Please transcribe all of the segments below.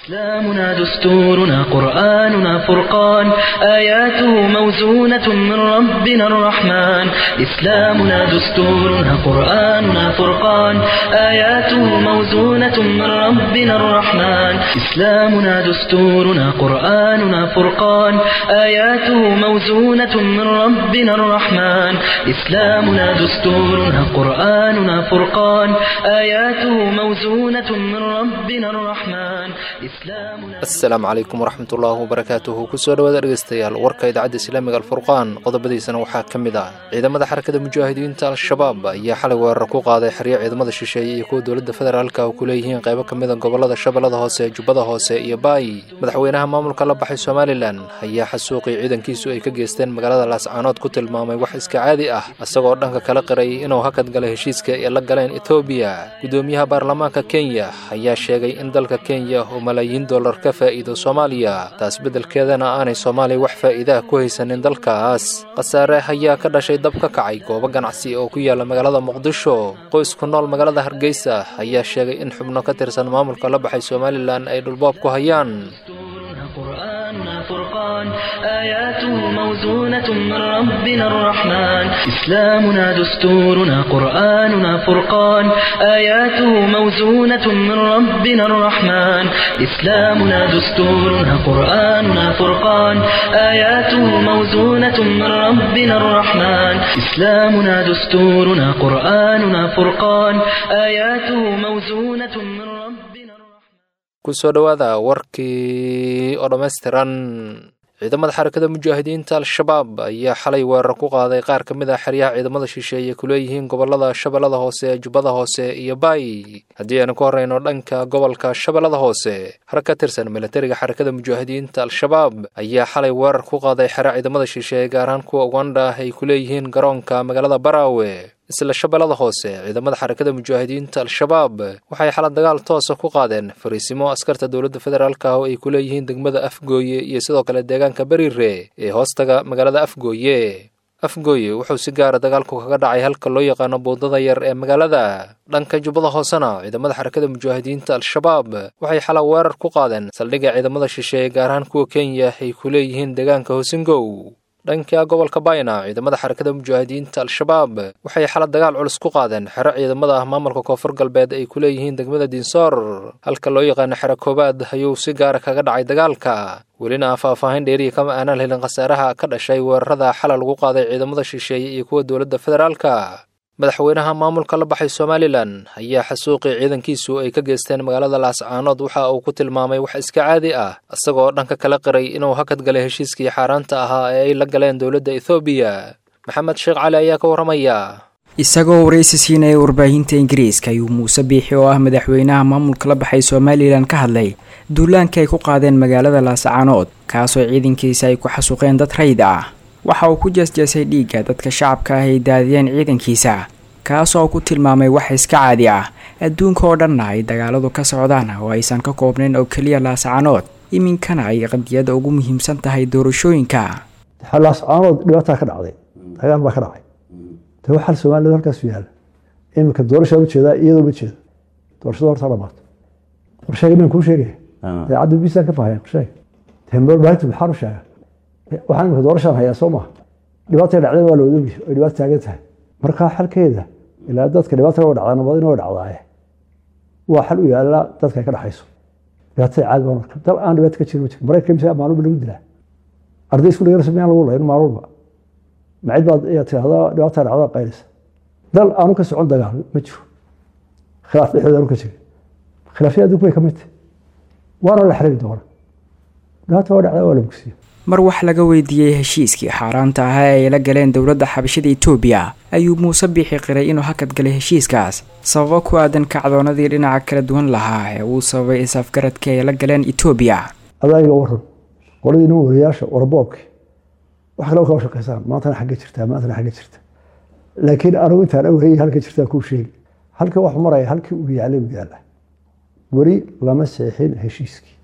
إسلامنا دستورنا قرآننا فرقان آياته موزونة من ربنا الرحمن إسلامنا دستورنا قرآننا فرقان آياته موزونة من ربنا الرحمن إسلامنا دستورنا قرآننا فرقان آياته موزونة من ربنا الرحمن إسلامنا دستورنا قرآننا فرقان آياته موزونة من ربنا الرحمن asalaamu calaykum waraxmatullaahi wabarakaatuhu kusoo dhawaada dhegeystayaal warka idaacadda islaamiga alfurqaan qodobadiisana waxaa ka mid ah ciidamada xarakada mujaahidiinta al-shabaab ayaa xalay weerar ku qaaday xeryo ciidamada shisheeye iyo kuwa dowladda federaalka oo ku leeyihiin qaybo ka mida gobolada shabeellada hoose jubbada hoose iyo baay madaxweynaha maamulka la baxay somalilan ayaa xasuuqii ciidankiisu ay ka geysteen magaalada laascaanood ku tilmaamay wax iska caadi ah isagoo dhanka kala qiray inuu hakad galay heshiiska ay la galeen etoobiya gudoomiyaha baarlamaanka kenya ayaa sheegay in dalka kenya uu malaayiin dollar ka faa'iido soomaaliya taas beddelkeedana aanay soomaaliya wax faa'iidaha ku haysanin dalkaas khasaare ayaa ka dhashay dab ka kacay goobo ganacsi oo ku yaala magaalada muqdisho qoys ku nool magaalada hargeysa ayaa sheegay in xubno ka tirsan maamulka la baxay somalilan ay dhulboob ku hayaan قرآننا فرقان آياته موزونة من ربنا الرحمن إسلامنا دستورنا قرآننا فرقان آياته موزونة من ربنا الرحمن إسلامنا دستورنا قرآننا فرقان آياته موزونة من ربنا الرحمن إسلامنا دستورنا قرآننا فرقان آياته موزونة من ربنا الرحمن kusoo dhowaada warkii oo dhammaystiran ciidamada xarakada mujaahidiinta al-shabaab ayaa xalay weerar ku qaaday qaar ka mid ah xeryaha ciidamada shisheeye ku leeyihiin gobolada shabeellada hoose jubbada hoose iyo baay haddii aynu ka horreyno dhanka gobolka shabeellada hoose har ka tirsan milatariga xarakada mujaahidiinta al-shabaab ayaa xalay weerar ku qaaday xero ciidamada shisheeye gaar ahaan kuwa uganda ay ku leeyihiin garoonka magaalada baraawe isla shabeellada hoose ciidamada xarakada mujaahidiinta al-shabaab waxay xala dagaal toosa ku qaadeen fariisimo askarta dowladda federaalka oo ay ku leeyihiin degmada afgooye iyo sidoo kale deegaanka beriire ee hoostaga magaalada afgooye afgooye wuxuu si gaara dagaalku kaga dhacay halka loo yaqaano buundada yar ee magaalada dhanka jubbada hoosena ciidamada xarakada mujaahidiinta al-shabaab waxay xala weerar ku qaadeen saldhigga ciidamada shisheeye gaar ahaan kuwa kenya ay ku leeyihiin deegaanka hosingow dhanka gobolka bayna ciidamada xarakada mujaahidiinta al-shabaab waxay xala dagaal culus ku qaadeen xero ciidamada ah maamulka koonfur galbeed ay ku leeyihiin degmada diinsoor halka loo yaqaano xero koobaad ayuu si gaara kaga dhacay dagaalka welina faahfaahin dheeriya kama aanaan helin khasaaraha ka dhashay weerarada xala lagu qaaday ciidamada shisheeye iyo kuwa dowladda federaalka madaxweynaha maamulka la baxay somalilan ayaa xasuuqii ciidankiisu ay ka geysteen magaalada laascaanood waxa uu ku tilmaamay wax iska caadi ah isagoo dhanka kala qiray inuu hakad galay heshiiskii xaaraanta ahaa ee ay la galeen dowladda ethoobiya maxamed sheekh cali ayaa ka warramaya isagoo waraysi siinaya warbaahinta ingiriiska ayuu muuse biixi oo ah madaxweynaha maamulka la baxay somalilan ka hadlay duulaanka ay ku qaadeen magaalada laascaanood kaasoo ciidankiisa ay ku xasuuqeen dad rayd ah waxa uu ku jeesjeesay dhiigga dadka shacabka ah ay daadiyeen ciidankiisa kaasoo ku tilmaamay wax iska caadi ah adduunka oo dhanna ay dagaaladu ka socdaan oo aysan ka koobnayn oo keliya laascaanood iminkana ay qadiyada ugu muhiimsan tahay doorashooyinka laascaanood dhibaataa ka dhacday dagaal baa ka dhacay de waxaa soomaalida halkaasu yaala iminka doorashaa ujeedaa iyadoo ma jeedo doorashada horta dhamaato qorsheega min kuu sheegaya daacadda bisaan ka fahaya qorsheega tembaarta maxaan u sheega waxaan imika doorashaan hayaa soo maha dhibaatay dhacdeen waa la wadoogi ay dhibaata taagan tahay markaa xalkeeda ilaa dadka dhibaata waa dhacdaa nabad inoo dhacdaaye waa xal u yaala dadka ay ka dhaxayso dhibaatada caadi baa marka dal aan dhibaata ka jirin ma jiro maraykanka mise maalulba lagu dilaa arday isku dhagarasa miyaan lagu layn maalulba macid baad ayaa tirahdaa dhibaata dhacdaa qaylisa dal aanu ka socon dagaal ma jiro khilaaf dhexdooda aanu ka jirin khilaafyada adduunku bay ka mid tahay waana la xiriiri doona dhibaata waa dhacdaa waa la bogsiya mar wax laga weydiiyey heshiiskii xaaraanta ahaa ee ay la galeen dowladda xabashada etoobiya ayuu muuse biixi qiray inuu hakad galay heshiiskaas sababo ku aadan kacdoonadii dhinaca kala duwan lahaa ee uu sababay is-afgaradkii ay la galeen etoobiya adaaga waran qoladii nin wariyaasha warboobki wax kale kaa shaqaysaan maantana xagga jirtaa maantana xagga jirta laakiin anugu intaan awhayay halka jirtaa kuu sheegi halka wax maraya halkii uu yaalay u yaala weli lama seexin heshiiskii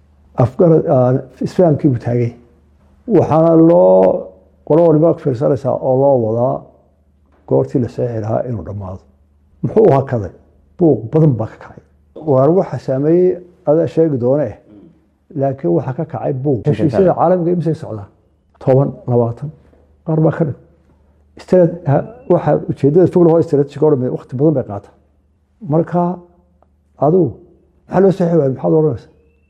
isfahamkii buu taagay waxaana loo qolo waliba fiirsanaysaa oo loo wadaa goortii la seexi lahaa inuu dhammaado muxuu hakaday buuq badan baa ka kacay waar waxa saameeyey adaa sheegi doone laakiin waxaa ka kacay buuq heshiisyada caalamiga imisay socdaa toban labaatan qaar baa ka dhig waxa ujeedada fog lahoo strategic oo dhan waqti badan bay qaata marka adigu maxaa loo saxi waaya maxaad odhanaysa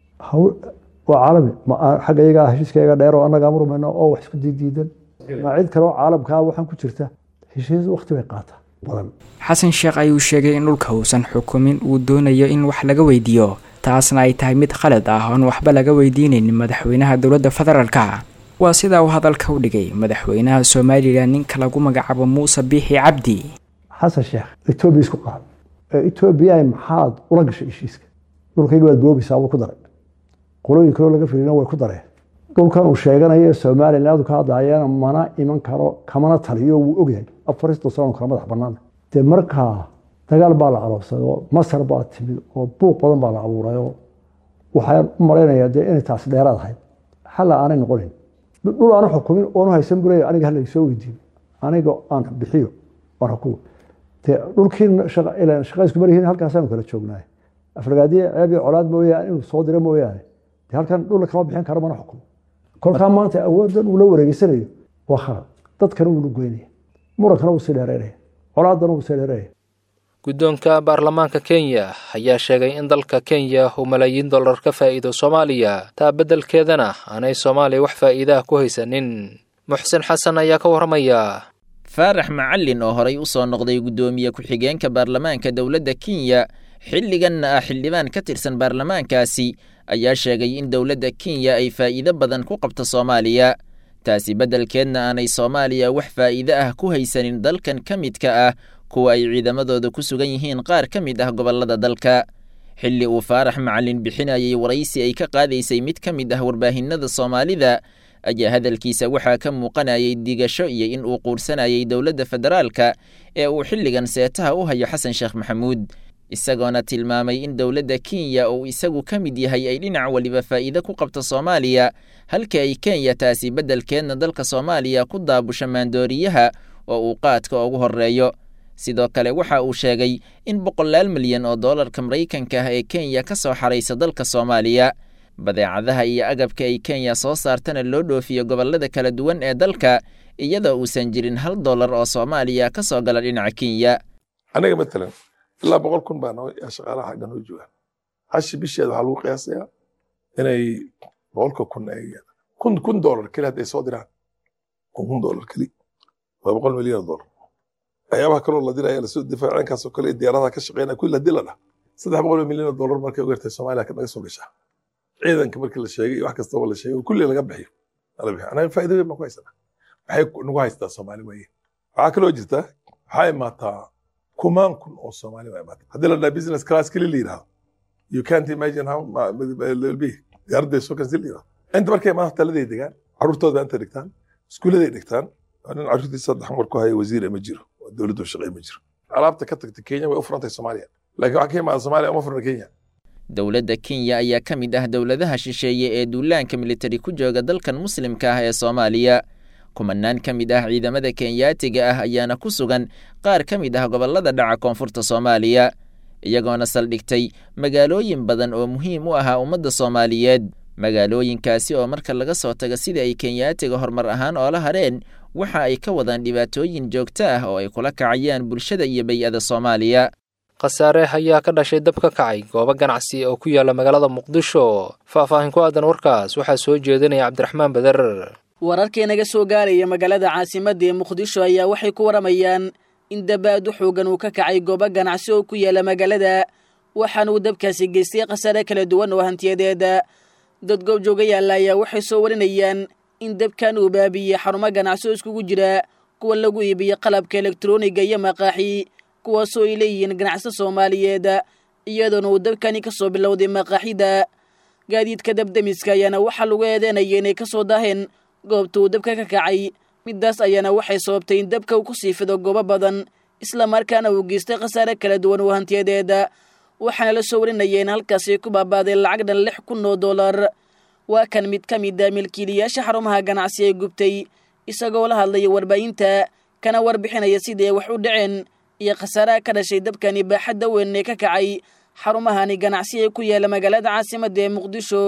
waa caalami xagga iyagaa heshiiskayaga dheer oo annaga amrumayno oo wax isku diidiidan ma cid kale oo caalamkaa waxaan ku jirta heshiis waqti bay qaataa badan xasan sheekh ayuu sheegay in dhulka uusan xukumin uu doonayo in wax laga weydiiyo taasna ay tahay mid khalad ah oon waxba laga weydiinaynin madaxweynaha dowladda federaalka waa sidaa uu hadalka u dhigay madaxweynaha somalilan ninka lagu magacaabo muuse biixi cabdi xasan sheekh etoobiya isku qaad etoobiya maxaad ula gashay heshiiska dhulkayga waad boobaysaa buu ku daray qolooyin kaloo laga filina way ku dareen dhulkan uu sheeganayo somaliland ka hadlayana mana iman karo kamana taliyo wuu ogyahay afarista sano kala madax banaana dee markaa dagaal baa la aloobsaday oo masar baa timid oo buuq badan baa la abuuray oo waxaan u malaynayaa dee inay taas dheeraad ahayd xalla aanay noqonin dhul aanu xukumin oonu haysan bulaya aniga hala soo weydiin aniga aan bixiyo aan xukumo dee dhulkii shaqa isku maryihiin halkaasaanu kala joognaay afragaadiye ceeb iyo colaad mooyaane inuu soo diro mooyaane dee halkan dhulna kama bixin karo mana xukumo kolkaa maanta awooddan uu la wareegeysanayo waa khalad dadkana wuu lugoynaya murankana wuu sii dheereynaya colaaddana wuu sii dheereynaya guddoonka baarlamaanka kenya ayaa sheegay in dalka kenya uu malaayiin dollar ka faa'iido soomaaliya taa beddelkeedana aanay soomaaliya wax faa'iidaha ku haysanin muxsin xasan ayaa ka warramaya faarax macallin oo horay u soo noqday guddoomiye ku-xigeenka baarlamaanka dowladda kenya xilliganna ah xildhibaan ka tirsan baarlamaankaasi ayaa sheegay in dowladda kenya ay faa'iido badan ku qabto soomaaliya taasi beddelkeedna aanay soomaaliya wax faa'iide ah ku haysanin dalkan ka midka ah kuwa ay ciidamadooda ku sugan yihiin qaar ka mid ah gobollada dalka xilli uu faarax macallin bixinayay waraysi ay ka qaadaysay mid ka mid ah warbaahinada soomaalida ayaa hadalkiisa waxaa ka muuqanayay digasho iyo in uu quursanayay dowladda federaalka ee uu xilligan seetaha u hayo xasan sheekh maxamuud isagoona tilmaamay in dowladda kenya uu isagu ka mid yahay ay dhinac waliba faa'iide ku qabto soomaaliya halka ay kenya taasi beddelkeedna dalka soomaaliya ku daabusho maandooriyaha oo uu qaadka ugu horreeyo sidoo kale waxa uu sheegay in boqolaal milyan oo doolarka maraykanka ah ee kenya ka soo xaraysa dalka soomaaliya badeecadaha iyo agabka ay kenya soo saartana loo dhoofiyo gobollada kala duwan ee dalka iyadoo uusan jirin hal dollar oo soomaaliya ka soo gala dhinaca kenya aniga matalan ilaa boqol kun baa shaqaalaha xagga noo jooga hashi bisheeda waxaa lagu qiyaasayaa inay boqolka kun ay kun kun dollar keli hadday soo diraan kun kun dollar keli waa boqol milyan oo dollar waxyaabaha kaloo la dilaya lasoo difaac ciidankaas oo kale diyaaradaha ka shaqeynaya kulli la dila dhah saddex boqol milyan oo dollar markay u yartay soomaaliya naga soo gashaa ciidanka markii la sheegay iyo wax kastaba la sheegay kulli laga bixiyo la bixiyo anaga faa'iido weyn baan ku haysanaa waxay nagu haystaa soomaali weeye waxaa kaloo jirta waxaa imaataa kumaan kun oo soomaali waa imaata haddii la dhaha business class keli la yidhahdo you can't imagine how will be diyaaradda soo kansi la yidhahdo inta markay imaata taladay degaan carruurtooda inta dhigtaan iskuulladay dhigtaan nin carruurtiisa saddex mar ku haya wasiir ma jiro dowladdu shaqey ma jiro alaabta ka tagta kenya way u furantay soomaaliya laakiin waxaa ka imaada soomaaliya uma furna kenya dowladda kenya ayaa ka mid ah dowladaha shisheeye ee duulaanka militari ku jooga dalkan muslimka ah ee soomaaliya kumanaan ka mid ah ciidamada kenyaatiga ah ayaana ku sugan qaar ka mid ah gobollada dhaca koonfurta soomaaliya iyagoona saldhigtay magaalooyin badan oo muhiim u ahaa ummadda soomaaliyeed magaalooyinkaasi oo marka laga soo tago sidai ay kenyaatiga horumar ahaan oola hareen waxa ay ka wadaan dhibaatooyin joogto ah oo ay kula kacayaan bulshada iyo bay-ada soomaaliya khasaare ayaa ka dhashay dab ka kacay goobo ganacsi oo ku yaala magaalada muqdisho faahfaahin ku aadan warkaas waxaa soo jeedinaya cabdiraxmaan beder wararkii naga soo gaaraya magaalada caasimadda ee muqdisho ayaa waxay ku waramayaan in dabaadu xoogan uu ka kacay goobo ganacsi oo ku yaala magaalada waxaana uu dabkaasi geystay khasaare kala duwan oo hantiyadeeda dad goobjooga yaalla ayaa waxay soo warinayaan in dabkan uu baabiyey xarumo ganacsi oo iskugu jira kuwa lagu iibiyo qalabka elektroniga iyo maqaaxi kuwaasoo ay leeyihiin ganacsi soomaaliyeed iyadoona uu dabkani ka soo bilowday maqaaxida gaadiidka dabdemiska ayaana waxaa lagu eedeynaya inay ka soo daaheen goobta uu dabka ka kacay midaas ayaana waxay sababtay in dabka uu ku sii fido goobo badan islamarkaana uu geystay khasaare kala duwan oo hantiyadeeda waxaana la soo warinaya in halkaasi ku baabaaday lacag dhan lix kun oo dollar waa kan mid ka mid a milkiilayaasha xarumaha ganacsi ee gubtay isagoo la hadlaya warbaahinta kana warbixinaya sidii ay wax u dhaceen iyo khasaaraha ka dhashay dabkani baaxadda weyn ee ka kacay xarumahani ganacsi ee ku yaala magaalada caasimadda ee muqdisho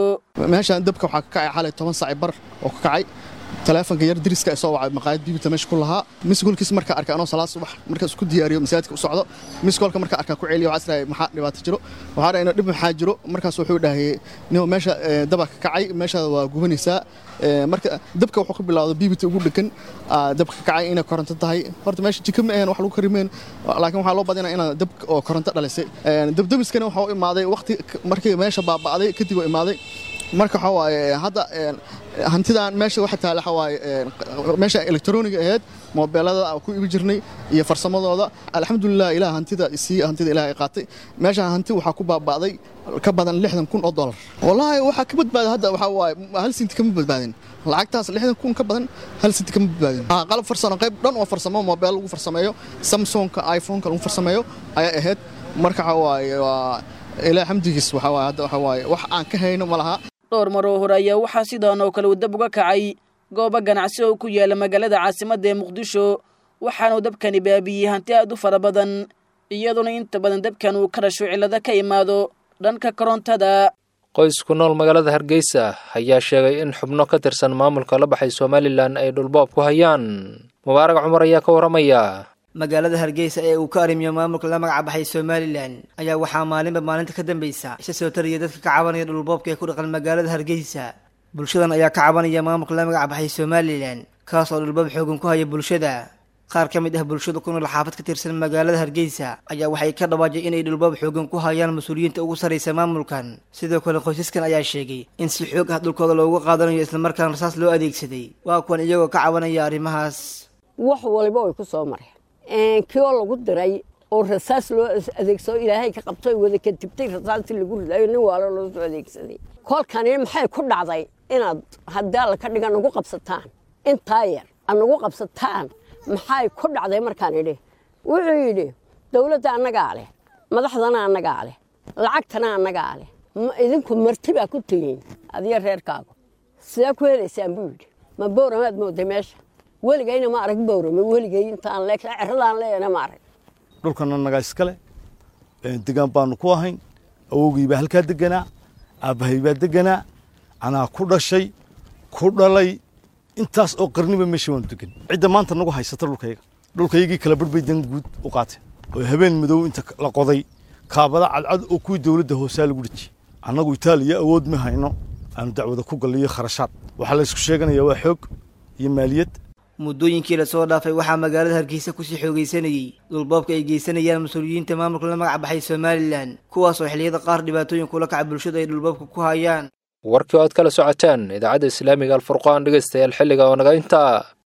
meeshaan dabka waxaa ka kacay xalay toban saaci bar oo ka kacay taleefonka yar diriska ay soo wacay maqaayad bibita meesha ku lahaa miskoolkiis markaa arkay anoo salaad subax markaa isku diyaariyo masaajidka u socdo miskoolka markaa arkaa ku celiyo waxaa israay maxaa dhibaato jiro waxaa dhahay dhib maxaa jiro markaas wuxuu dhahay nio meesha daba ka kacay meeshaada waa gubanaysaa marka dabka wuxuu ka bilowday bibita ugu dhegan dabka ka kacay inay koronto tahay horta meesha jika ma ahayn wax lagu karimeen laakiin waxaa loo badinaa inaa dab oo koronto dhalisay dabdabiskana waxaa u imaaday waqti markii meesha baaba'day kadib u imaaday marka waxaa waaye hadda hantidan meesha waxa taala waxa waaye meesha elektroniga ahayd moobeelada ku ibi jirnay iyo farsamadooda alxamdulilah ilaah hantida sii hantida ilaah ay qaatay meesha hanti waxaa ku baaba'day ka badan lixdan kun oo dollar wallaahi waxaa ka badbaaday hadda waxaa waaye hal sinti kama badbaadin lacagtaas lixdan kun ka badan hal sinti kama badbaadin qalab farsamo qayb dhan oo farsamo moobeel lagu farsameeyo samsungka iphoneka lagu farsameeyo ayaa ahayd marka waxa waaye waa ilaah xamdigiis waxaa waaye hadda waxaa waaye wax aan ka hayno ma laha dhowr maroo hore ayaa waxaa sidaan oo kale uu dab uga kacay goobo ganacsi oo ku yaala magaalada caasimadda ee muqdisho waxaanuu dabkani baabiyey hanti aad u fara badan iyaduna inta badan dabkan uu ka dhasho cillado ka imaado dhanka korontada qoys ku nool magaalada hargeysa ayaa sheegay in xubno ka tirsan maamulka la baxay somalilan ay dhulboob ku hayaan mubaarag cumar ayaa ka warramaya magaalada hargeysa ee uu ka arrimiyo maamulka la magac baxay somalilan ayaa waxaa maalinba maalinta ka dambaysa isha soo taraya dadka ka cabanaya dhulboobka ee ku dhaqan magaalada hargeysa bulshadan ayaa ka cabanaya maamulka la magac baxay somalilan kaas oo dhulboob xoogan ku haya bulshada qaar ka mid ah bulshada ku nool xaafad ka tirsan magaalada hargeysa ayaa waxay ka dhawaajay inay dhulboob xoogan ku hayaan mas-uuliyiinta ugu sarraysa maamulkan sidoo kale qoysaskan ayaa sheegay in si xoog ah dhulkooda loogu qaadanayo islamarkaana rasaas loo adeegsaday waa kuwan iyagoo ka cabanaya arrimahaas wax waliba way ku soo mareen kioo lagu diray oo rasaas loo adeegsado ilaahay ka qabtay wada ka tibtay rasaastii lagu ridayo nin waalo loo soo adeegsaday kolkani maxay ku dhacday inaad haddii alla ka dhiga nagu qabsataan intaa yar ad nagu qabsataan maxay ku dhacday markaan idhi wuxuu yidhi dowladda annagaa leh madaxdana annagaa leh lacagtana annagaa leh idinku marti baa ku tihiin adiyo reerkaagu sidee ku helaysaan buu yidhi ma booramaad mooday meesha weligayna ma arag bowrame weligay intaan le ceradaan leeyana ma arag dhulkana nagaa iskale degaan baanu ku ahayn awowgii baa halkaa deganaa aabbahay baa deganaa anaa ku dhashay ku dhalay intaas oo qarniba meesha waanu degan cidda maanta nagu haysata dhulkayga dhulkaygii kala barbay dan guud u qaateen oo habeen madow inta la qoday kaabada cadcad oo kuwii dowladda hoosaa lagu dhejiyey annagu itaaliya awood ma hayno aanu dacwada ku galliyo kharashaad waxaa la isku sheeganayaa waa xoog iyo maaliyad muddooyinkii lasoo dhaafay waxaa magaalada hargeysa kusii xoogaysanayey dhulboobka ay geysanayaan mas-uuliyiinta maamulka la magac baxay somalilan kuwaasoo xilliyada qaar dhibaatooyin kula kaca bulshada ay dhulboobka ku hayaan warkii oo aad kala socoteen idaacadda islaamiga alfurqaan dhegaystayaal xilliga oo naga intaa